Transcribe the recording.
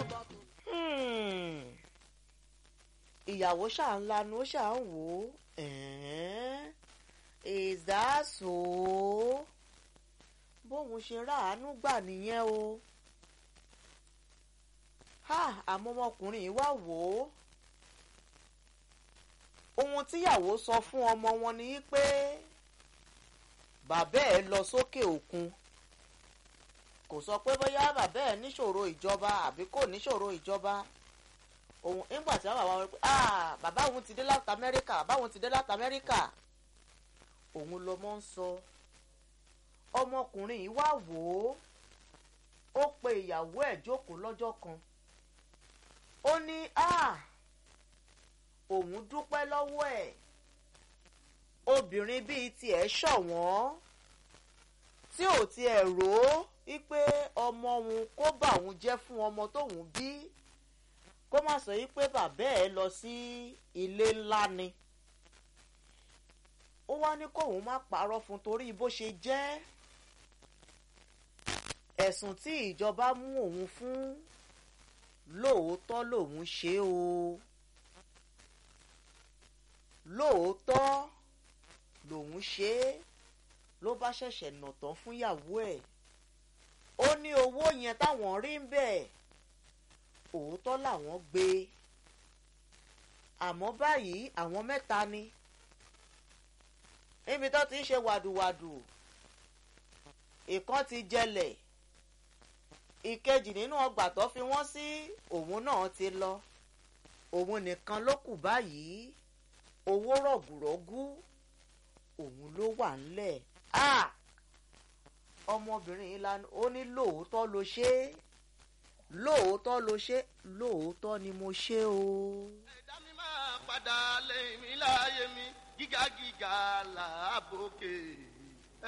ìyàwó ṣáà ń lanu ó ṣáà ń wò ó ẹ̀ẹ́n is that so bóun ṣe ráàánú gbà nìyẹn o ha àmọ́ ọmọkùnrin yìí wá wò ó ohun tíyàwó sọ fún ọmọ wọn ni pé bàbá ẹ̀ lọ sókè òkun kò sọ pé bóyá bàbá ẹ̀ níṣòro ìjọba àbí kò níṣòro ìjọba òun nígbà tí bàbá wọn pé ah bàbá òun ti dé láti amẹ́ríkà bàbá òun ti dé láti amẹ́ríkà òun lọmọ ń sọ ọmọkùnrin yìí wá wò ó ó pe ìyàwó ẹ̀ jókòó lọ́jọ́ kan ó ní ah òun dúpẹ́ lọ́wọ́ ẹ̀ obìnrin bíi tiẹ̀ ṣọ̀wọ́n tí ò tiẹ̀ rò ó wípé ọmọ òun kó bà òun jẹ́ fún ọmọ tóun bí kó má sọ wípé bàbá ẹ̀ lọ sí ilé ńlá ni ó wá ní kóun má parọ́ fún torí bó ṣe jẹ́ ẹ̀sùn tí ìjọba mú òun fún lóòótọ́ lòun ṣe o lóòótọ́ lòun ṣe é ló bá ṣẹ̀ṣẹ̀ nà tán fúnyàwó ẹ̀ ó ní owó yẹn táwọn rí ń bẹ̀ òótọ́ làwọn gbé àmọ́ báyìí àwọn mẹ́ta ni níbi tó ti ń ṣe wàdùwàdù ìkan ti jẹlẹ̀ ìkejì nínú ọgbà tó fi wọ́n sí òun náà ti lọ òun nìkan ló kù báyìí owó rọ̀gùrọ̀gù òun ló wà ńlẹ̀ ọmọbìnrin yìí lanu ó ní lóòótọ́ ló ṣe é lóòótọ́ ló ṣe lóòótọ́ ni mo ṣe o. ẹ̀dá mi máa padà lẹ́yìn mi láàyè mi gíga gíga làábòkè